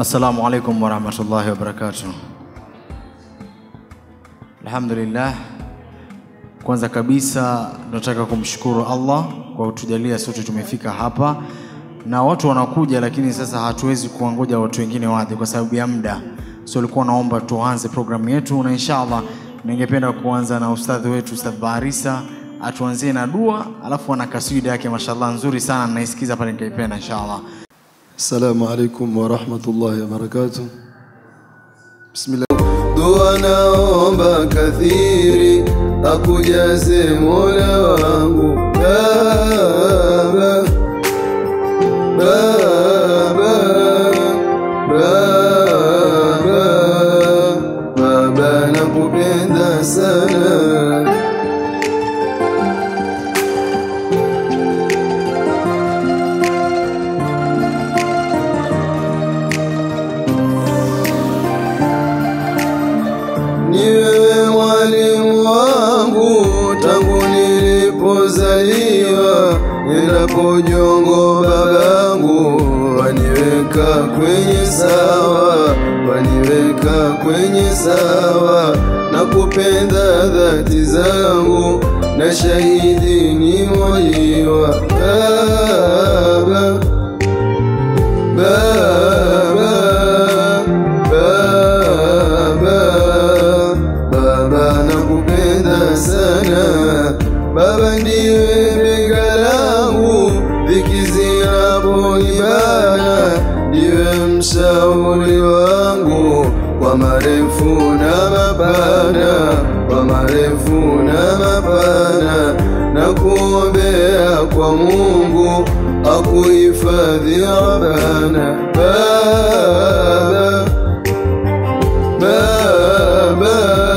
Assalamu alaikum warahmatullahi wabarakatuh. Alhamdulillah, kwanza kabisa tunataka kumshukuru Allah kwa kutujalia sote tumefika hapa, na watu wanakuja, lakini sasa hatuwezi kuwangoja watu wengine waje kwa sababu ya muda, so ulikuwa naomba tuanze programu yetu, na inshallah ningependa kuanza na ustadhi wetu Ustadh Barisa atuanzie na dua, alafu ana kaswida yake mashallah nzuri sana, naisikiza pale nikaipenda inshallah. Assalamu alaikum warahmatullahi wabarakatuh. Bismillah. Dua naomba kathiri akujaze Mola wangu Baba, Baba, Baba, Baba nakupenda sana ni wewe mwalimu wangu tangu nilipozaliwa, endapo jongo babangu waniweka kwenye sawa, waniweka kwenye sawa na kupenda dhati zangu na shahidi ni mojiwa baba Baba, Baba, Baba nakupenda sana. Baba ndiwe bega langu, dhiki zinaponibana, ndiwe mshauri wangu kwa marefu na mapana, kwa marefu na mapana, na kuombea kwa Mungu akuhifadhi Rabbana Baba Baba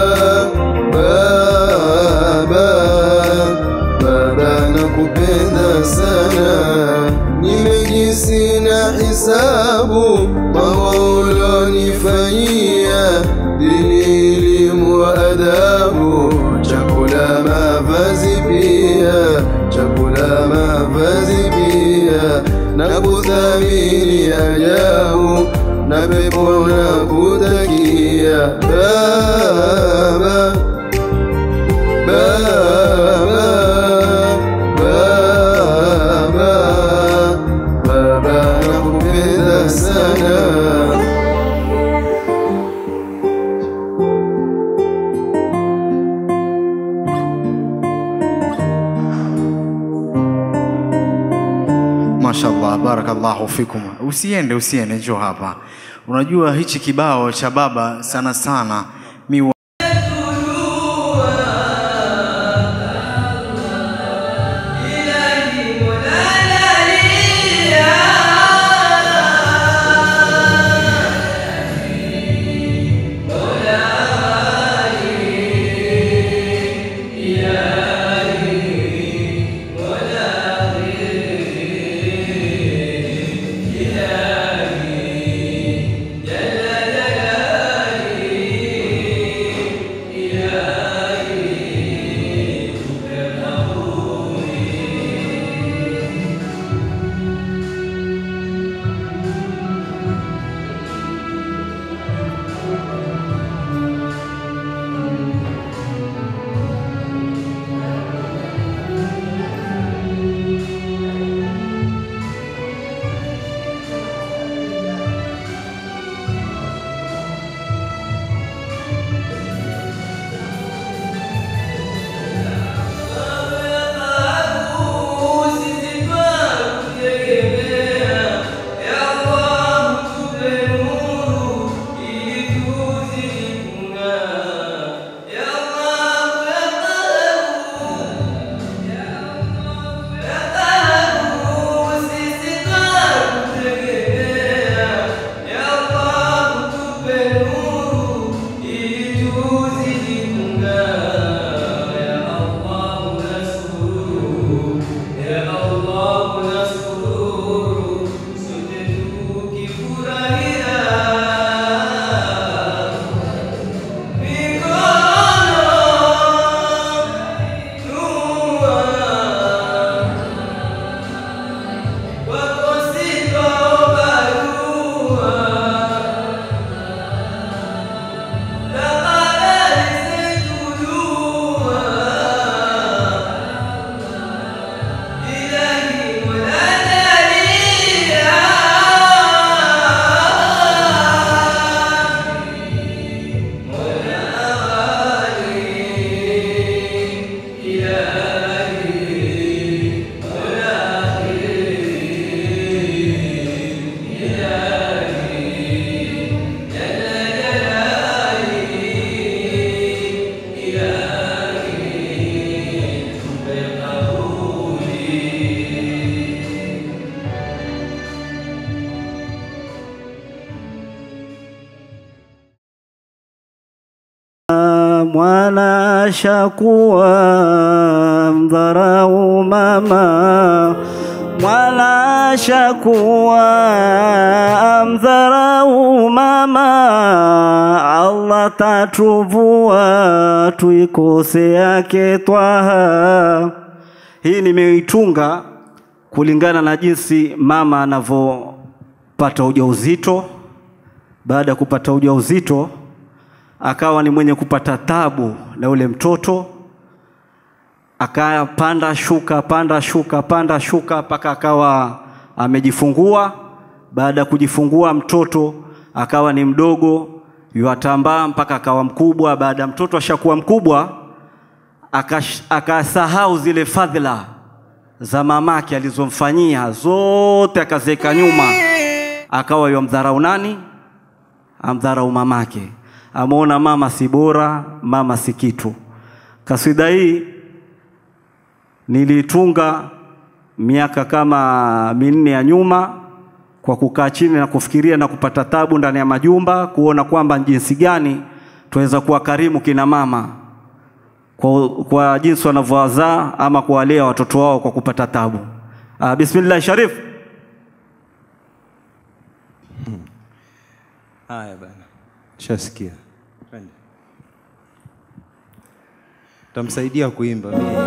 Baba Baba nakupenda sana nimejisi na hisabu mambo ulonifanyia dini elimu adabu chakula mavazi pia chakula mavazi pia na kudhamini ajabu na pepo na kutakia baba baba baba baba nakupenda sana Mashallah, barakallahu fikum. Usiende, usiende, njoo hapa. Unajua hichi kibao cha baba sana sana mi wa- mwana shakuwa mdharau mama mwana shakuwa mdharau mama Allah tatuvua tuikose yake twaha hii nimeitunga kulingana na jinsi mama anavyopata ujauzito baada ya kupata ujauzito akawa ni mwenye kupata tabu na ule mtoto akapanda shuka panda shuka panda shuka mpaka akawa amejifungua baada ya kujifungua mtoto akawa ni mdogo yuatambaa mpaka akawa mkubwa baada ya mtoto ashakuwa mkubwa akash- akasahau zile fadhila za mamake alizomfanyia zote akaziweka nyuma akawa yamdharau nani amdharau mamake ameona mama si bora mama si kitu kaswida hii nilitunga miaka kama minne ya nyuma kwa kukaa chini na kufikiria na kupata tabu ndani ya majumba kuona kwamba jinsi gani tunaweza kuwa karimu kina mama kwa, kwa jinsi wanavyowazaa ama kuwalea watoto wao kwa kupata tabu. Uh, bismillah Sharif. Haya bana, shasikia. Twende. Tamsaidia kuimba mimi.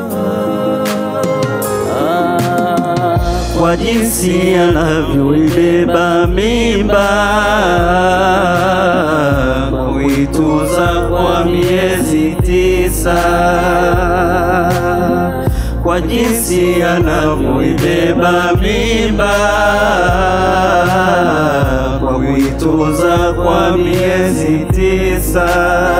kwa jinsi anavyoibeba mimba kuituza kwa miezi tisa kwa jinsi anavyoibeba mimba kwa kuituza kwa miezi tisa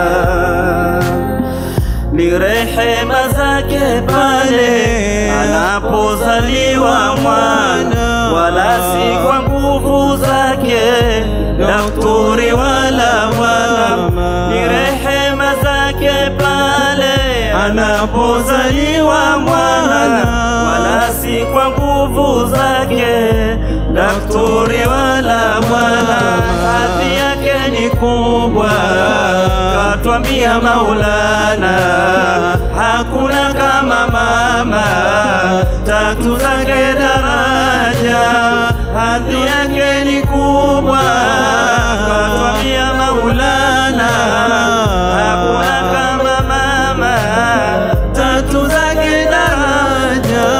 ni rehema zake pale anapozaliwa mwana, wala si kwa nguvu zake daktari wala mwana. Ni rehema zake pale anapozaliwa mwana, wala si kwa nguvu zake daktari wala mwana. Hadhi yake ni kubwa, katwambia Maulana, hakuna kama mama, tatu zake daraja, hadhi yake ni kubwa, katwambia Maulana, hakuna kama mama, tatu zake daraja,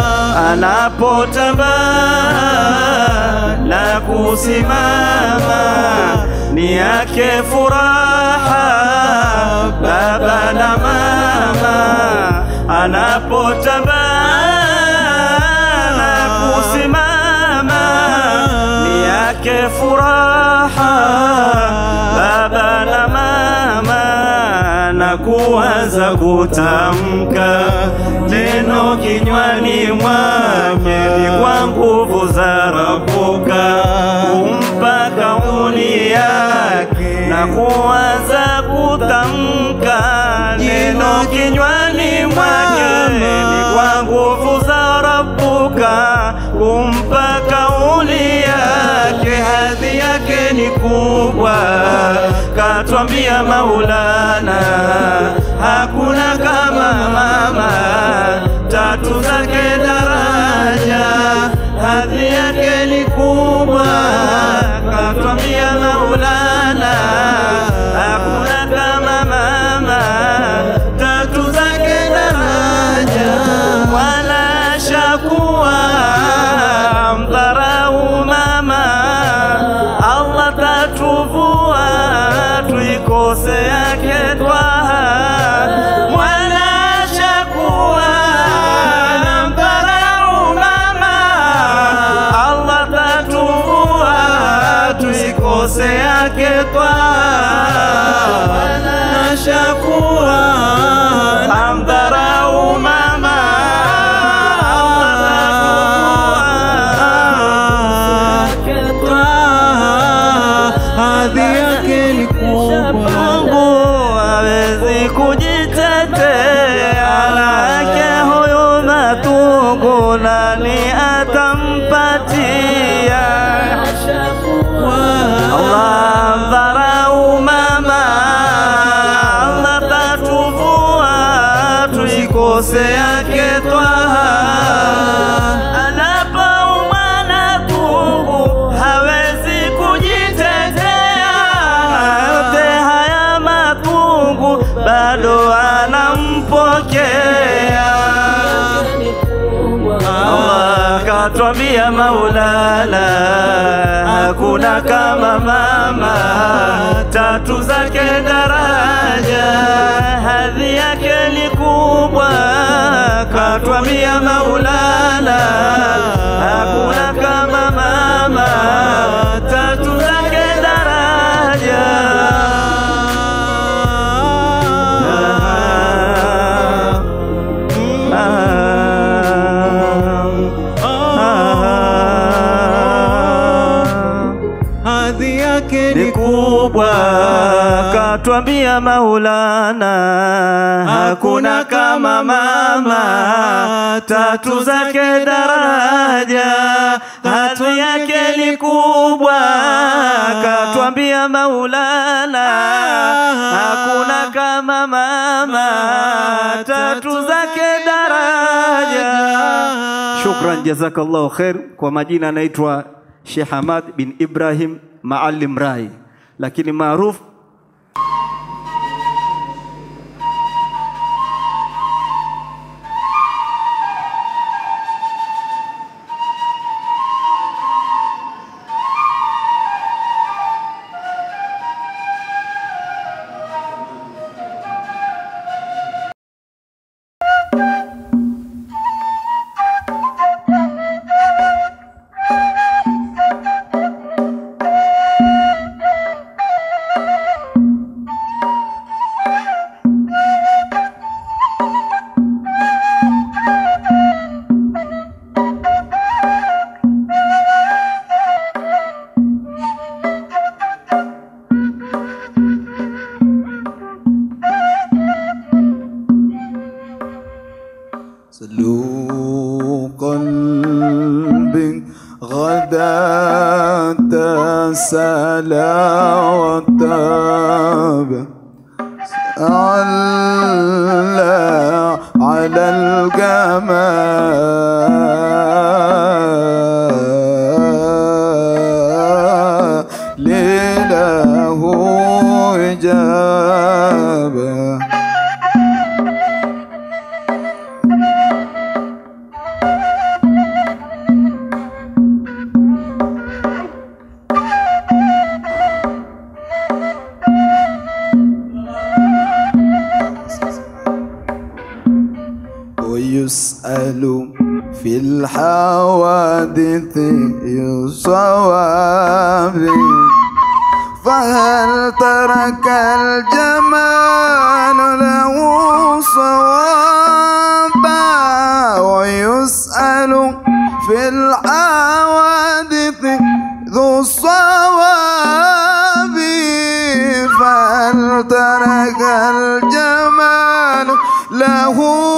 anapotambaa na kusimama ni yake furaha baba na mama anapotambaa na kusimama ni yake furaha baba na mama na kuanza kutamka neno kinywani mwake ni kwa nguvu za Rabuka kumpa kauli yake na kuanza kutamka neno kinywani mwake ni kwa nguvu za Rabuka kumpa kauli yake hadhi yake ni kubwa katwambia Maulana hakuna kama mama tatu zake daraja hadhi yake ni kubwa katwambia Maulana hakuna kama mama tatu zake daraja wala shakuwa mdharau mama Allah tatuvua tuikose yake twaha wala kumkosea ketwaha anapoumwa na tungu hawezi kujitetea yote haya matungu bado anampokea Allah katwambia Maulana, hakuna kama mama, tatu zake daraja, hadhi yake ni kubwa. Katwambia Maulana, hakuna kama mama, tatu zake daraja. hadhi yake ni kubwa, katwambia Maulana, hakuna kama mama, tatu zake daraja, hadhi yake ni kubwa, katwambia Maulana, hakuna kama mama, tatu zake daraja. Shukran, jazakallahu khair. Kwa majina anaitwa Sheikh Hamad bin Ibrahim Maalim Rai, lakini maarufu سلو قلبي غدا تسلى وتاب على على الجمال لله إجابة ويسأل في الحوادث صواب فهل ترك الجمال له صوابا ويسأل في الحوادث ذو الصواب فهل ترك الجمال له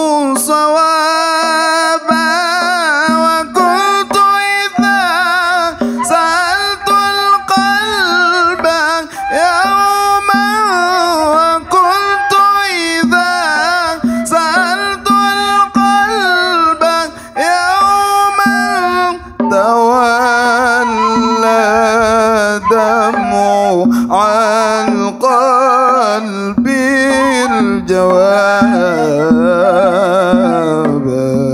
صوابا وكنت إذا سألت القلب يوما وكنت إذا سألت القلب يوما تولى دمع عن قلبي الجواب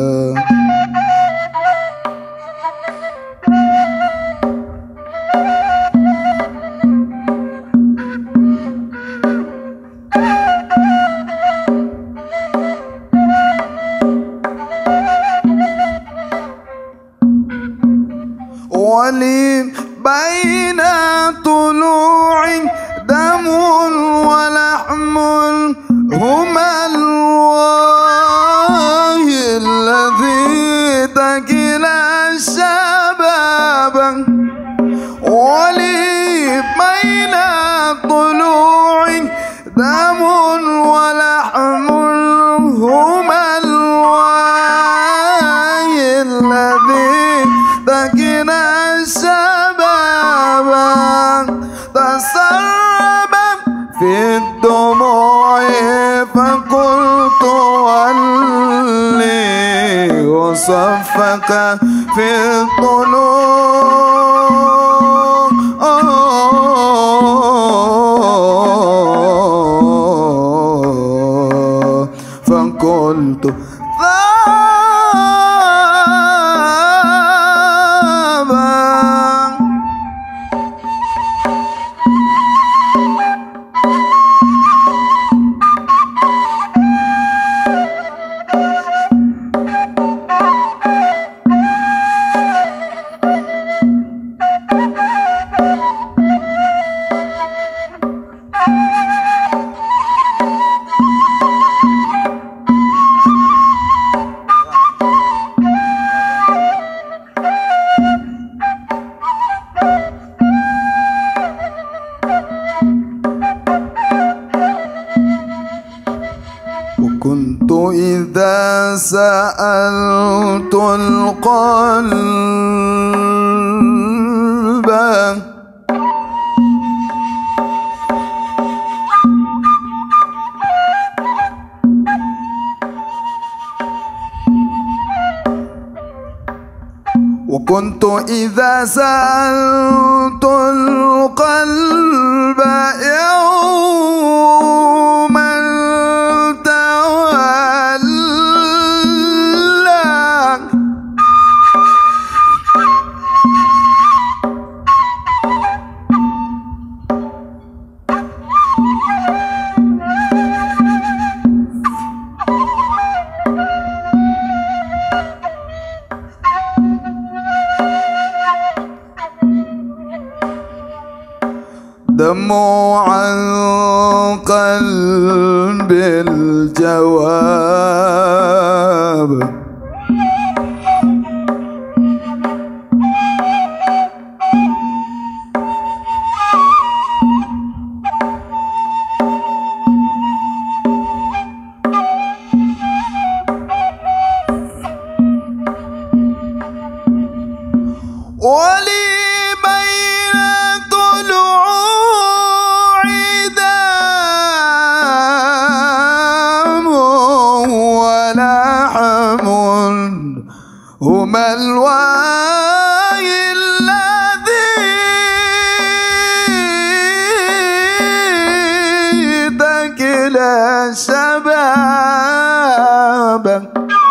ولي بين طلوع دم ولحم هما الواه الذي تكل الشباب ولي بين طلوع دم ولحم هما الواه الذي تكن الشباب تسرب في الدموع فقلت وصفك في الطلوع فقلت ذابا وكنت إذا سألت القلب وكنت إذا سألت القلب يوما تولى دموعا قلب الجواب ولي بين طلوع دام ولحم هما الواي الذي تكل شبابا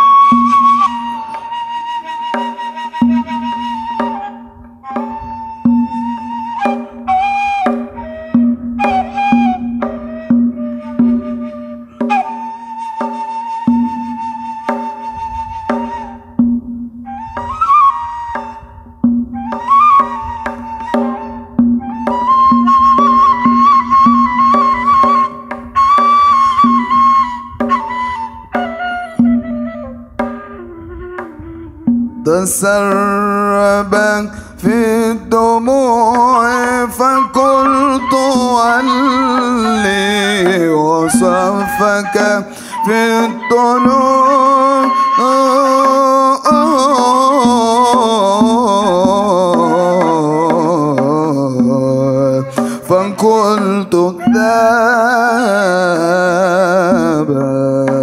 تسربا في الدموع فقلت ولي وصفك في الطلوع فقلت ذابا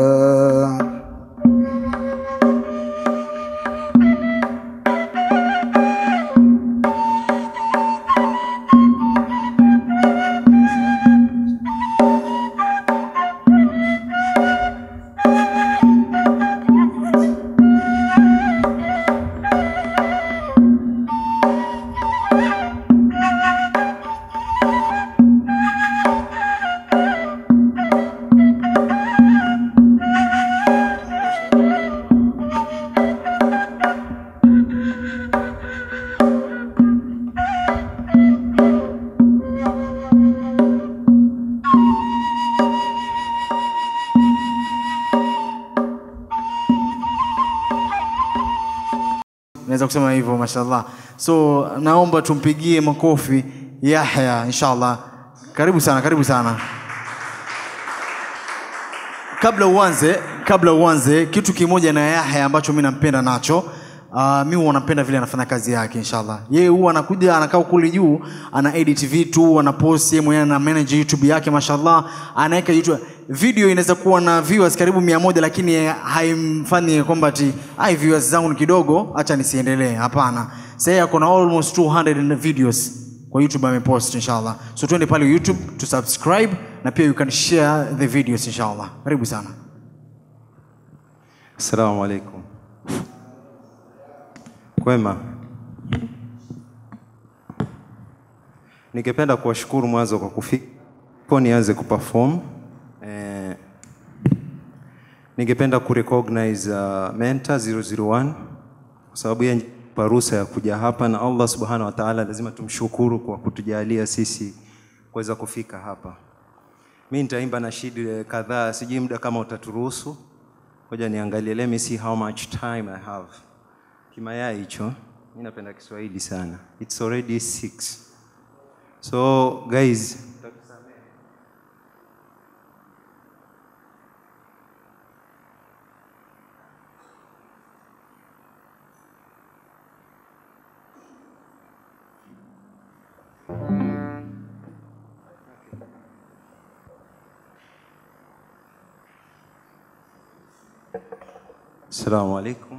naweza kusema hivyo mashallah so naomba tumpigie makofi yahya inshallah karibu sana karibu sana kabla uanze kabla uanze kitu kimoja na yahya ambacho mi nampenda nacho Uh, mi huwa napenda vile anafanya kazi yake inshallah. Yeye huwa anakuja anakaa kule juu, ana edit vitu, ana post yeye mwenyewe ana manage YouTube yake mashallah, anaweka YouTube video inaweza kuwa na viewers karibu mia moja lakini haimfanyi kwamba ati ai viewers zangu ni kidogo, acha nisiendelee. Hapana, sasa yeye ako na almost 200 videos kwa YouTube amepost inshallah. So twende pale YouTube to subscribe na pia you can share the videos inshallah. Karibu sana. Assalamu alaikum. Kwema. Ningependa kuwashukuru mwanzo kwa kufika kwa nianze kuperform. Eh, ningependa kurecognize uh, Mentor 001 kwa sababu yeye pa ruhusa ya kuja hapa na Allah subhanahu wa ta'ala lazima tumshukuru kwa kutujalia sisi kuweza kufika hapa. Mi nitaimba nashidi kadhaa, sijui muda kama utaturuhusu. Ngoja niangalie, let me see how much time I have. Kimayai hicho, mi napenda Kiswahili sana. It's already six. So guys, Assalamu alaikum.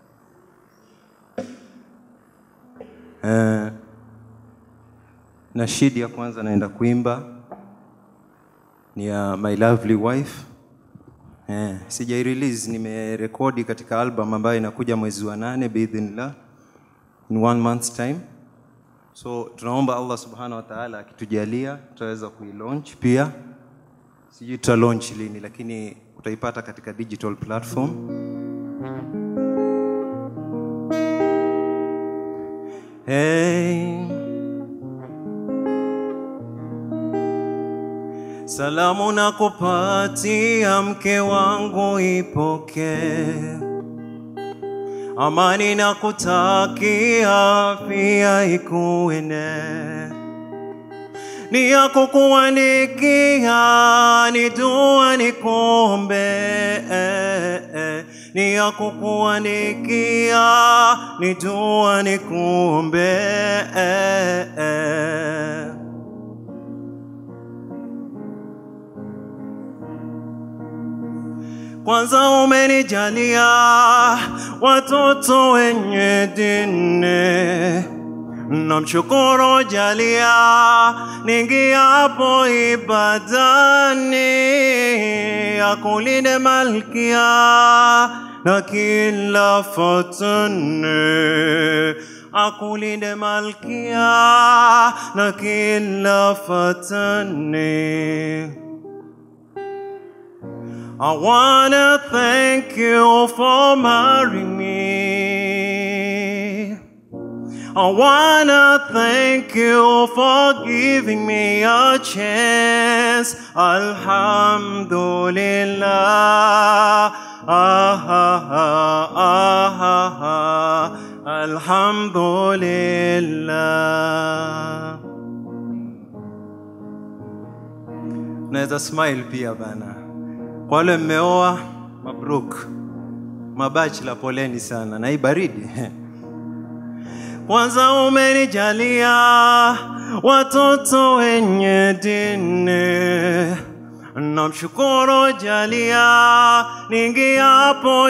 Eh, nashidi ya kwanza naenda kuimba ni ya My Lovely Wife. Eh, sijai release, nimerekodi katika album ambayo inakuja mwezi wa nane biidhnillah in one month's time. So tunaomba Allah subhanahu wa ta'ala akitujalia tutaweza kuilaunch pia. Sijui tuta launch lini, lakini utaipata katika digital platform. Hey. Salamu na kupatia mke wangu ipokee. Amani na kutakia pia ikuene. Ni ya kukuandikia ni dua ni kuombe ni ya kukuandikia ni dua ni kuombe kwanza umenijalia watoto wenye dini namshukuru jalia ningiapo ibadani akulinde malkia na kila fatane akulinde malkia na kila fatane I wanna thank you for marrying me. I wanna thank you for giving me a chance. Alhamdulillah. Ah, ah, ah, ah, ah, ah. Alhamdulillah. Naweza smile pia bana. Kwa wale mmeoa, mabruk. Mabachla, poleni sana na hii baridi. Kwanza umenijalia watoto wenye dini, namshukuru jalia ningiapo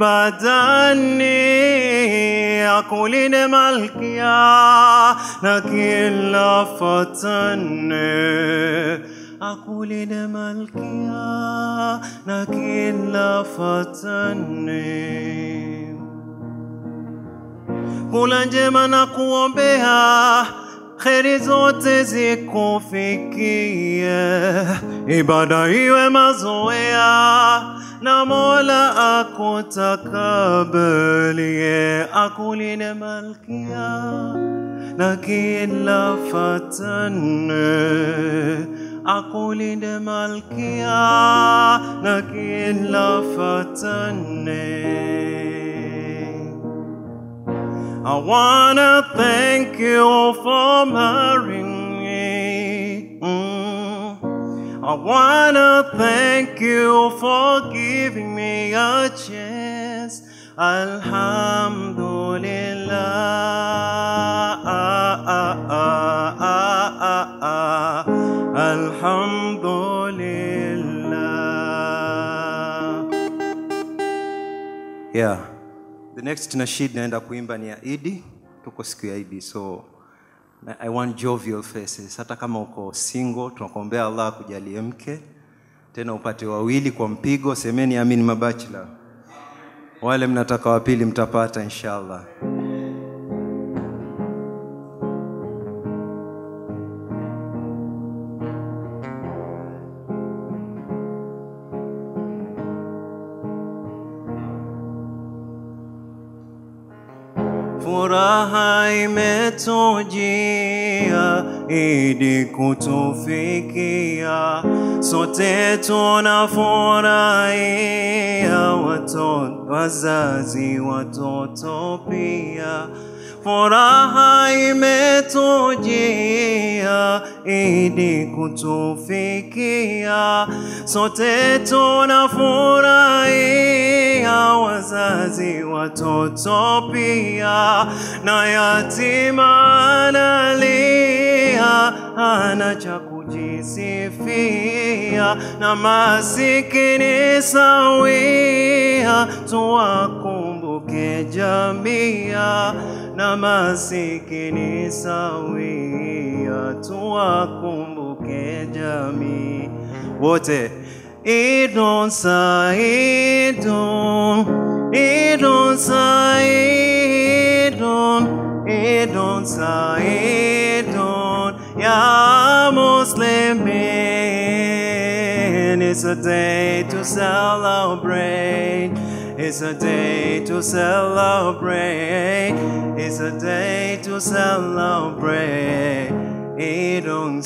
ibadani, akulinde malkia na kila fatane akulinde malkia na kila fatane kula njema na kuombea kheri zote zikufikie, ibada iwe mazoea na Mola akutakabalie, akulinde malkia na kila fatane akulinde malkia na kila fatane I wanna thank you for marrying me. Mm. I wanna thank you for giving me a chance. Alhamdulillah, ah, ah, ah, ah, ah, ah. Alhamdulillah. Yeah. The next nasheed naenda kuimba ni ya Idi. Tuko siku ya Idi, so na- I want jovial faces. Hata kama uko single, tunakuombea Allah akujalie mke tena upate wawili kwa mpigo. Semeni amin, mabachela. Wale mnataka wa pili mtapata inshallah. Furaha imetujia idi kutufikia, sote tunafurahia, watoto, wazazi, watoto pia. Furaha imetujia idi kutufikia, sote tunafurahia, wazazi, watoto pia, na yatima analia, hana cha kujisifia, na masikini sawia, tuwakumbuke jamia, na masikini sawia, tuwakumbuke jamii wote. Idun Saidun, Idun Saidun, Idun Saidun, Ya Muslimin. It's a day to celebrate. It's a day to celebrate. It's a day to celebrate. Idun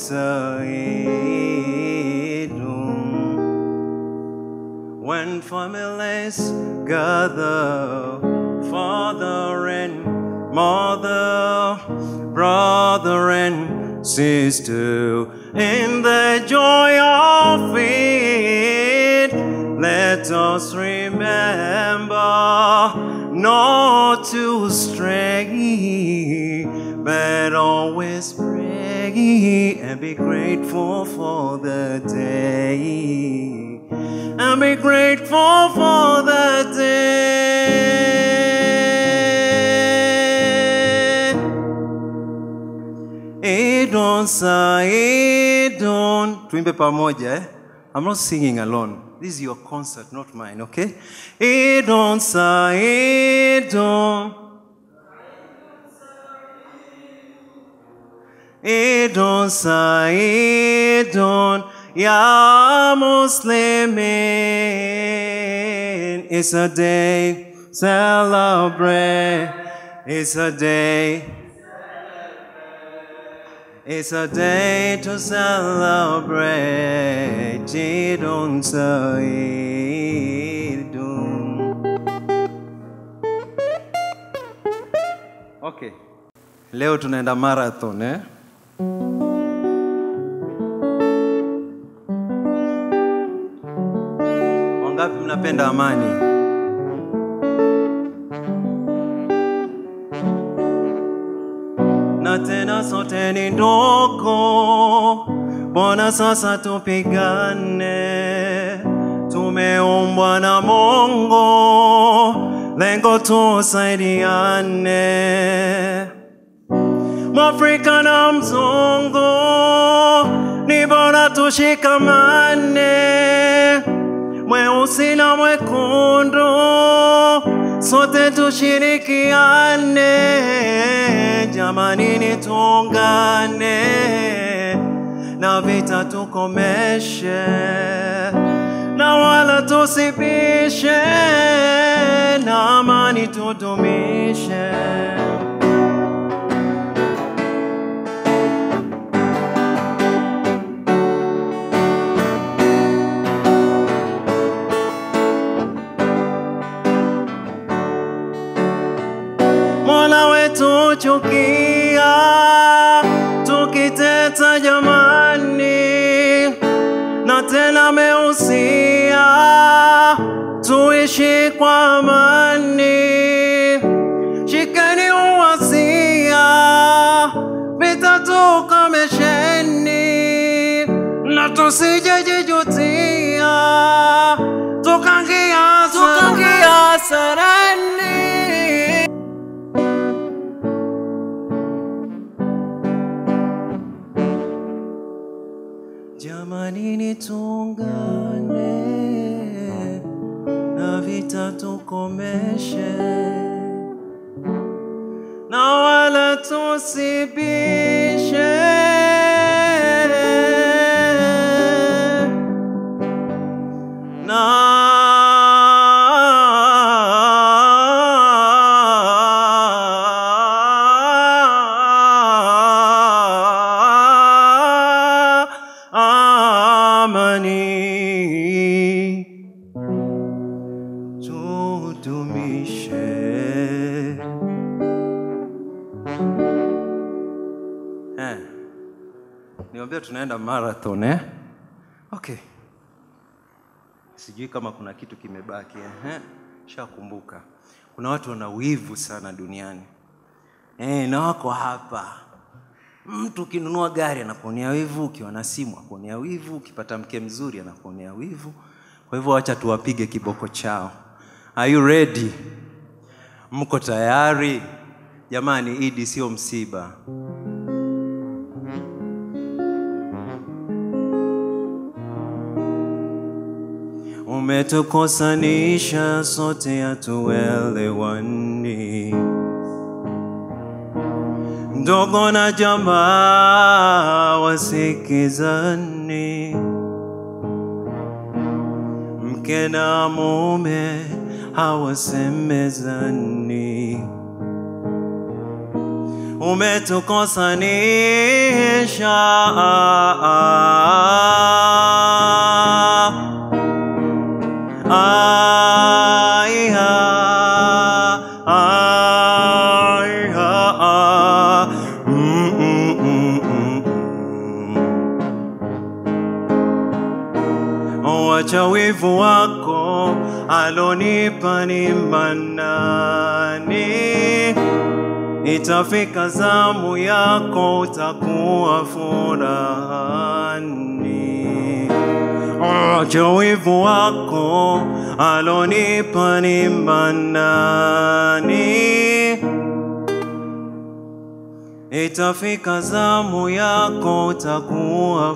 Saidun. When families gather, father and mother, brother and sister, in the joy of it, let us remember not to stray, but always pray and be grateful for the day. And be grateful for the day. Idon Saidon. Tuimbe pamoja eh? I'm not singing alone. This is your concert, not mine, okay? Idon Saidon. Idon Saidon. Ya Muslimin. It's a day, celebrate. It's a day. It's a day to celebrate. Jidun Saidun. Okay. Leo tunaenda marathon eh? Wangapi mnapenda amani? na tena sote ni ndogo, mbona sasa tupigane? Tumeumbwa na Mungu, lengo tusaidiane. Mwafrika na mzungu, ni bora tushikamane, mweusi na mwekundu, sote tushirikiane, jamani ni tuungane, na vita tukomeshe, na wala tusibishe, na amani tudumishe. Mola wetu chukia, tukiteta jamani, na tena meusia tuishi tuishi kwa amani. Shikeni uwasia, vita tukomesheni, na tusijejijutia, tukangia tukangia sarani. Jamani, ni tuungane na vita tukomeshe, na wala tusibishe. na amani tudumishe. Eh, niambia tunaenda marathon eh? Okay, sijui kama kuna kitu kimebaki eh? Shakumbuka kuna watu wana wivu sana duniani eh, na wako hapa Mtu ukinunua gari anakuonea wivu, ukiwa na simu akuonea wivu, ukipata mke mzuri anakuonea wivu. Kwa hivyo wacha tuwapige kiboko chao. Are you ready? Mko tayari? Jamani, Idi sio msiba. Umetukosanisha sote hatuelewani ndogo na jamaa wasikizani, mke na mume hawasemezani. Umetukosanisha Aiha, aiha, mm, mm, mm, mm, mm. Wacha wivu wako alonipa ni manani, itafika zamu yako utakuwa furahani. Acha wivu wako alonipa ni manani, itafika zamu yako utakuwa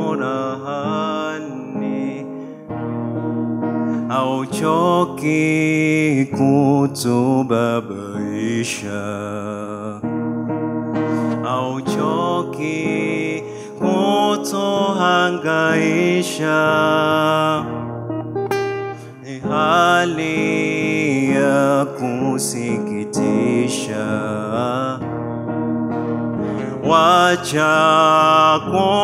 furahani. Hauchoki kutubabaisha hauchoki kutohangaisha, ni hali ya kusikitisha. Wacha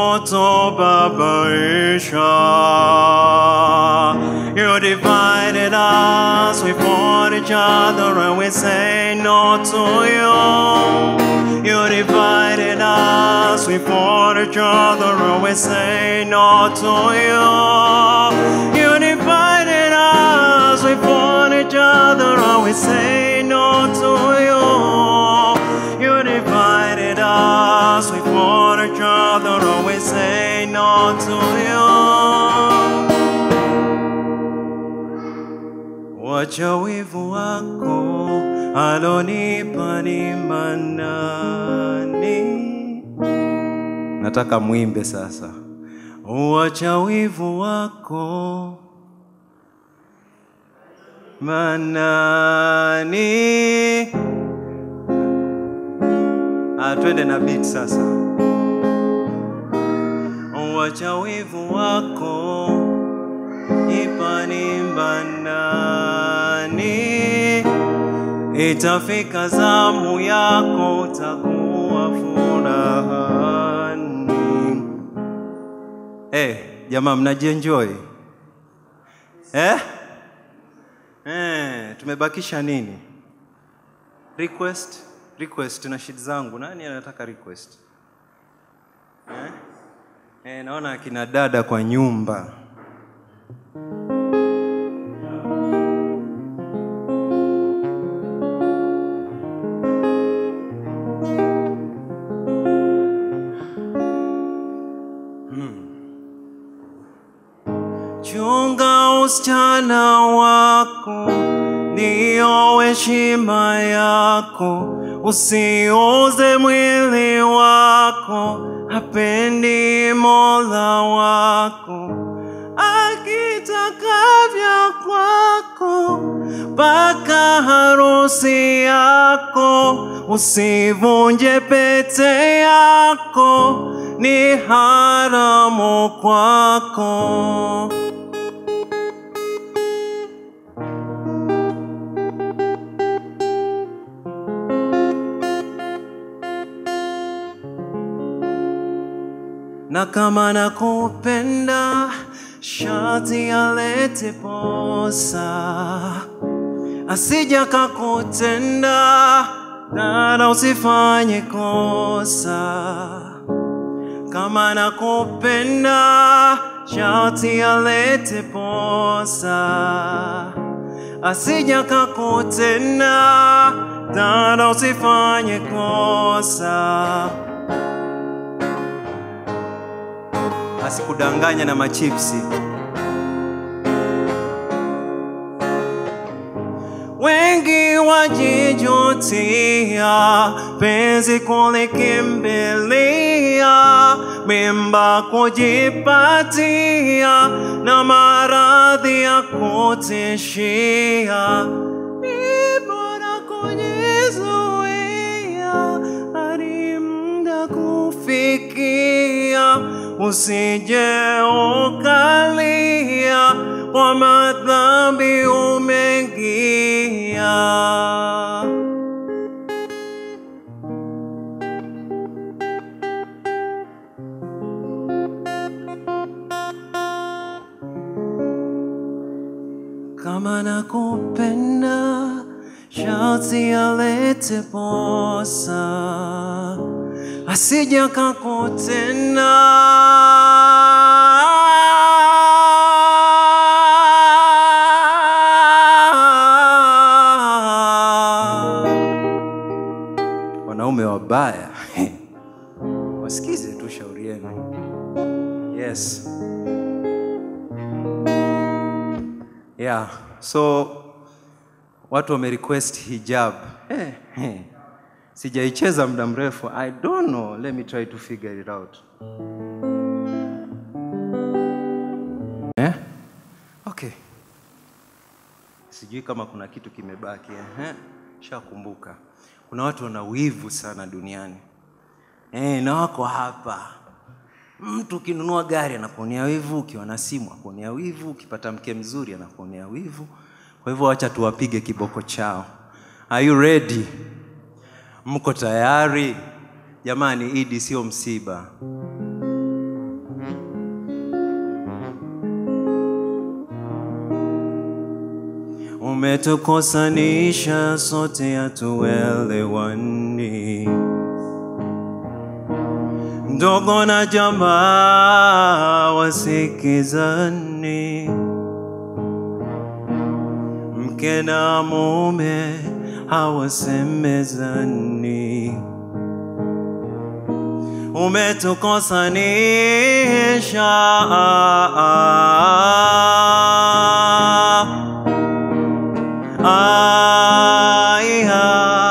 kutobabaisha. You divided us, we fought each other, and we say no to you. You divided us, we fought each other, and we say no to you. You divided us, we fought each other, and we say no to you. You divided us, we fought each other, and we say no to you. Wacha wivu wako alonipa ni manani. Nataka mwimbe sasa. Wacha wivu wako manani. Ah, twende na beat sasa. Wacha wivu wako ipani banani, itafika zamu yako utakuwa furahani. Eh, jamaa mnajienjoy eh? Eh, tumebakisha nini? Request, request na shit zangu. Nani anataka request? Eh? Eh, naona akina dada kwa nyumba usichana wako ndiyo heshima yako, usiuze mwili wako, hapendi mola wako akitakavya kwako mpaka harusi yako, usivunje pete yako, ni haramu kwako. na kama nakupenda shati alete posa, asija kakutenda dada, usifanye kosa. Kama nakupenda shati alete posa, asija kakutenda dada, usifanye kosa. asikudanganya na machipsi. Wengi wajijutia penzi kulikimbilia, mimba kujipatia na maradhi ya kutishia. Ni bora kujizuia hadi muda kufikia, usije ukalia kwa madhambi umeingia. kama nakupenda sharti alete posa asija kakutenda wanaume wabaya wasikize tu shauri yenu yes yeah so watu wamerequest hijab eh, eh. sijaicheza muda mrefu i don't know let me try to figure it out eh? okay sijui kama kuna kitu kimebaki eh? shakumbuka kuna watu wana wivu sana duniani eh, na wako hapa mtu ukinunua gari anakuonea wivu ukiwa na simu akuonea wivu ukipata mke mzuri anakuonea wivu kwa hivyo wacha tuwapige kiboko chao are you ready mko tayari jamani idi sio msiba umetukosanisha sote hatuelewani ndogo na jamaa wasikizani, mke na mume hawasemezani, umetukosanisha Aiha,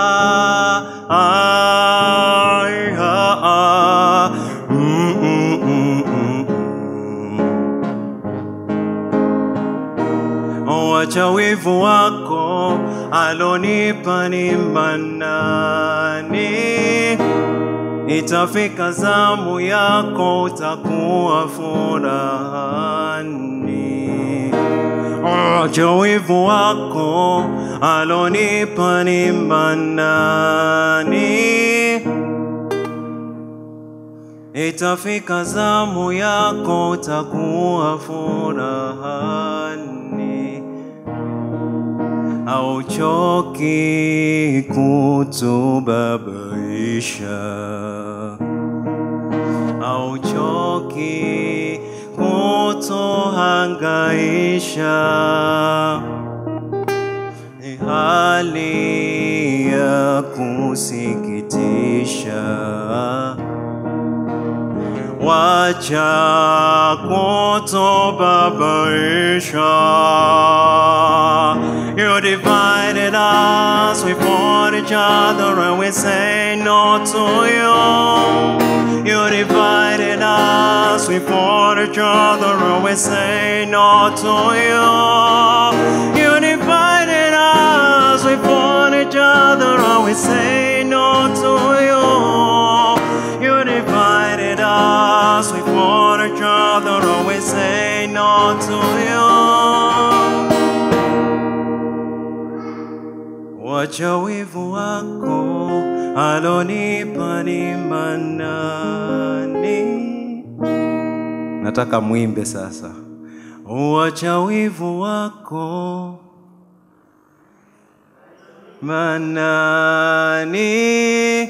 aiha, mm, mm, mm, mm, mm. Wacha wivu wako alonipa ni manani, itafika zamu yako utakuwa furahani. Acha wivu wako alonipa ni manani, itafika zamu yako utakuwa furahani, auchoki kutubabaisha auchoki kutohangaisha, ni hali ya kusikitisha. wacha kutubabaisha. You divided us, we fought each other, and we say no to you. You divided us, we fought each other, and we say no to you. You divided us, we fought each other, and we say no to you. You divided us, we fought each other, and we say no to you. Wacha wivu wako alonipa ni manani. Nataka mwimbe sasa. Wacha wivu wako manani.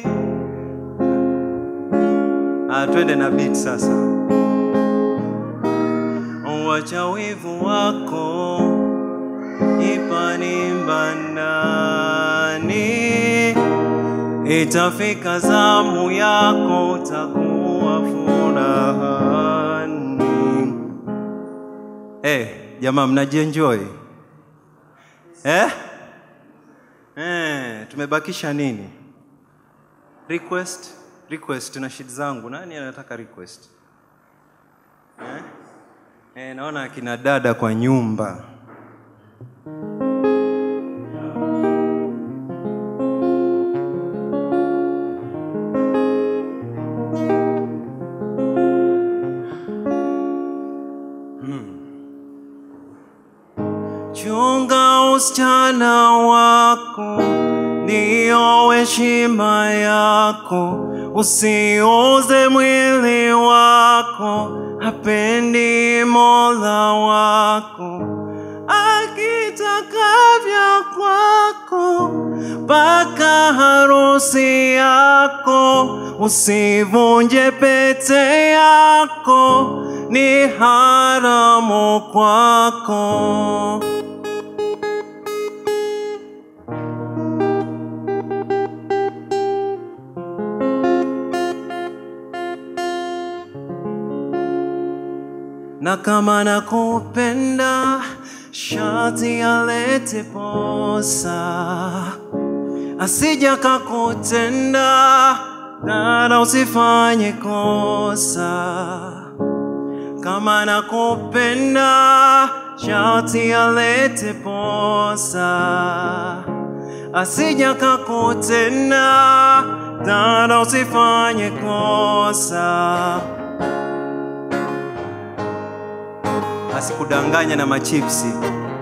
Ah, twende na beat sasa. Wacha wivu wako ipanimba ndani, itafika zamu yako, utakuwa furahani. Eh, jamaa mnajienjoy eh? Eh, tumebakisha nini? Request, request na shit zangu. Nani anataka request? Eh? Eh, naona akina dada kwa nyumba. Chunga usichana wako, ndiyo heshima yako. Usiuze mwili wako, hapendi Mola wako. Akitaka vya kwako, mpaka harusi yako. Usivunje pete yako, ni haramu kwako. na kama nakupenda shati alete posa asija kakutenda dada usifanye kosa kama nakupenda shati alete posa asija kakutenda dada usifanye kosa asikudanganya na machipsi.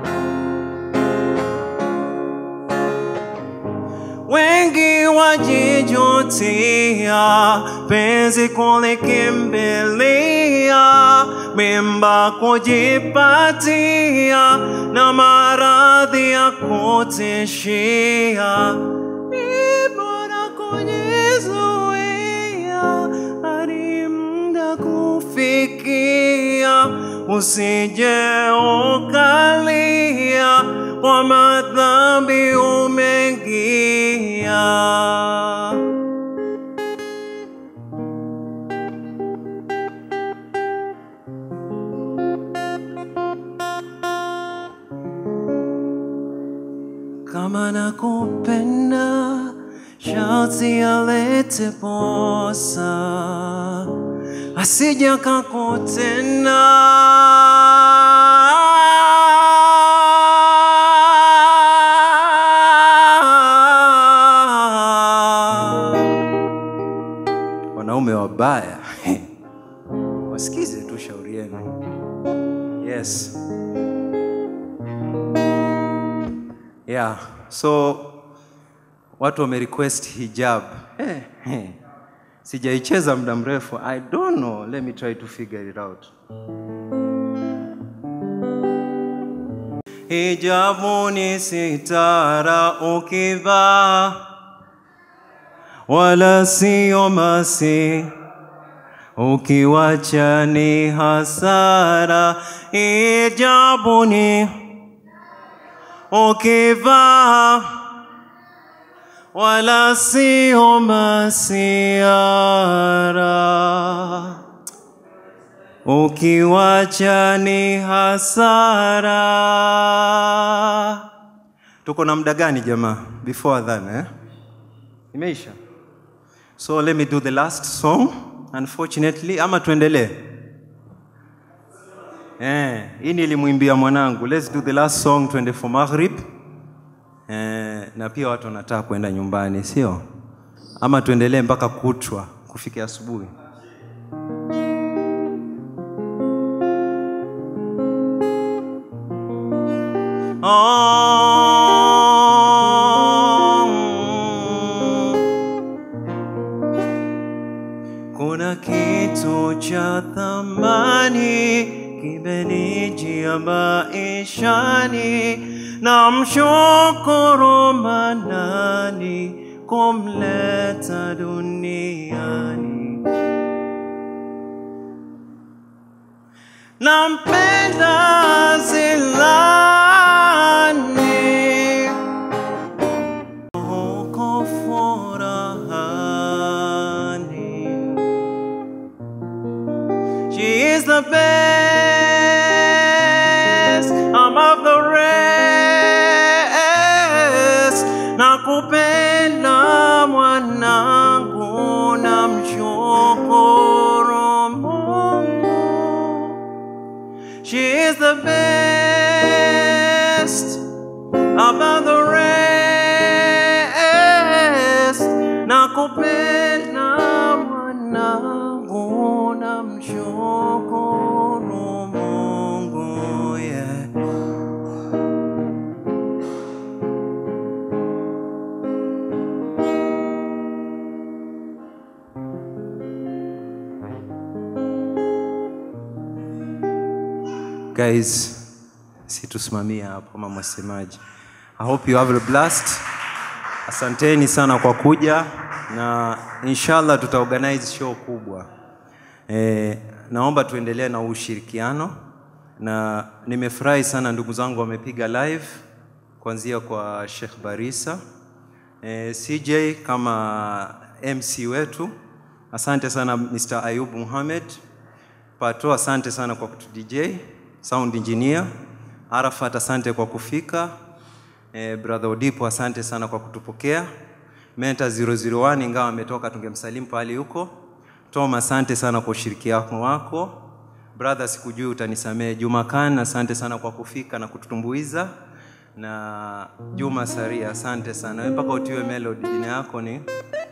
Wengi wajijutia, penzi kulikimbilia, mimba kujipatia, na maradhi ya kutishia. Ni bora kujizuia hadi muda kufikia, usije ukalia kwa madhambi umeingia. kama nakupenda sharti alete posa asija kakutenda wanaume wabaya wasikize tu shauri yenu yes yeah so watu wamerequest hijab hey, hey. sijaicheza muda mrefu i don't know let me try to figure it out hijabu ni sitara ukivaa wala sio masi ukiwacha ni hasara hijabu ni ukivaa wala sio masiara ukiwacha ni hasara. Tuko na muda gani jamaa? Before adhan eh? Imeisha. So let me do the last song unfortunately, ama tuendelee? Eh, hii nilimwimbia mwanangu. Let's do the last song tuende for maghrib. Eh, na pia watu wanataka kwenda nyumbani, sio? Ama tuendelee mpaka kutwa kufika asubuhi. Oh. Kuna kitu cha thamani kimenijia maishani, na mshukuru Manani kumleta duniani. Nampenda Zilani huko furahani. She is the best among the rest. Nakupenda mwanangu, namshukuru Mungu. She is the best among the rest. Nakupenda mwanangu, namshukuru Mungu. Yeah. Guys, situsimamia hapo kama mwasemaji. I hope you have a blast. Asanteni sana kwa kuja na inshallah tutaorganize show kubwa. E, naomba tuendelee na ushirikiano na nimefurahi sana ndugu zangu wamepiga live kuanzia kwa Sheikh Barisa e, CJ kama MC wetu. Asante sana Mr. Ayub Muhammad. Pato, asante sana kwa kutu DJ, sound engineer. Arafat, asante kwa kufika. Eh, brother Odipo, asante sana kwa kutupokea. Menta 001 ingawa ametoka tungemsalimu pale huko. Tom, asante sana kwa ushirikiano wako. Brother, sikujui utanisamehe. Juma Khan, asante sana kwa kufika na kututumbuiza. Na Juma Saria, asante sana. Wewe mpaka utiwe melody, jina yako ni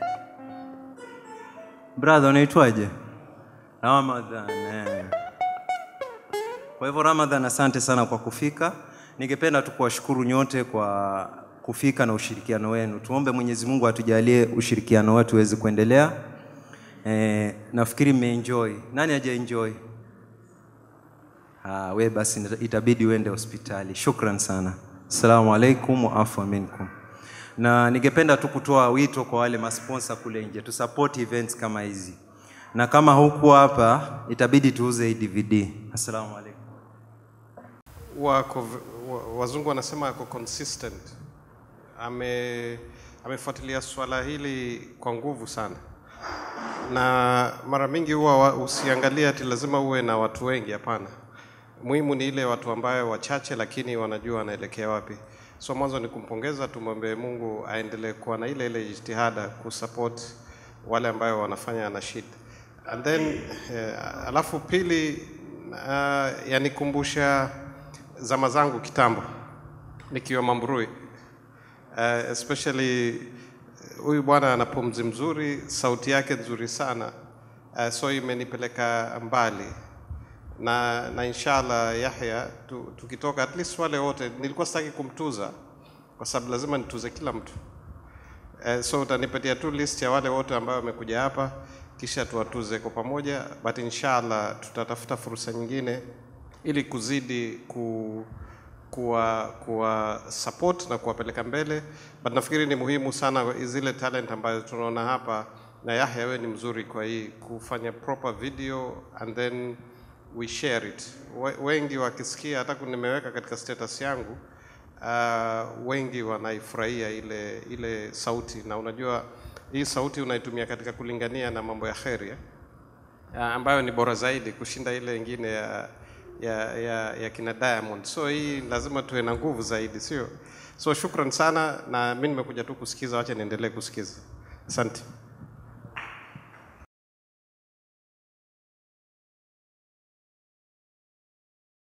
Brother, unaitwaje? Ramadhan. Eh. Kwa hivyo Ramadhan, asante sana kwa kufika. Ningependa tu kuwashukuru nyote kwa kufika na ushirikiano wenu. Tuombe Mwenyezi Mungu atujalie ushirikiano wetu uweze kuendelea. Eh, nafikiri mmeenjoy. Nani haja enjoy? Ah, we basi itabidi uende hospitali. Shukran sana. Assalamu alaikum wa afwa minkum. Na ningependa tu kutoa wito kwa wale masponsa kule nje tu support events kama hizi, na kama huku hapa itabidi tuuze hii DVD. Assalamu alaikum. wako wa- wazungu wanasema ako consistent ame amefuatilia swala hili kwa nguvu sana na mara mingi huwa wa- usiangalie ati lazima uwe na watu wengi hapana muhimu ni ile watu ambayo wachache lakini wanajua wanaelekea wapi so mwanzo ni kumpongeza tumwombe mungu aendelee kuwa na ile ile jitihada kusupport wale ambayo wanafanya nashid and then eh, alafu pili uh, yanikumbusha zama zangu kitambo nikiwa Mambrui uh, especially eh, huyu bwana ana pumzi mzuri, sauti yake nzuri sana uh, so imenipeleka mbali na, na inshallah Yahya tu, tukitoka at least wale wote, nilikuwa sitaki kumtuza kwa sababu lazima nituze kila mtu uh, so utanipatia tu list ya wale wote ambao wamekuja hapa kisha tuwatuze kwa pamoja, but inshallah tutatafuta fursa nyingine ili kuzidi ku kuwa, kuwa support na kuwapeleka mbele, but nafikiri ni muhimu sana zile talent ambazo tunaona hapa, na Yahya wewe ni mzuri kwa hii kufanya proper video and then we share it. We- Wengi wakisikia, hata nimeweka katika status yangu uh, wengi wanaifurahia ile ile sauti, na unajua hii sauti unaitumia katika kulingania na mambo ya kheri eh? ah, ambayo ni bora zaidi kushinda ile ingine ya, ya, ya, ya kina Diamond. So hii lazima tuwe na nguvu zaidi, sio? So shukran sana, na mimi nimekuja tu kusikiza, wacha niendelee kusikiza. Asante.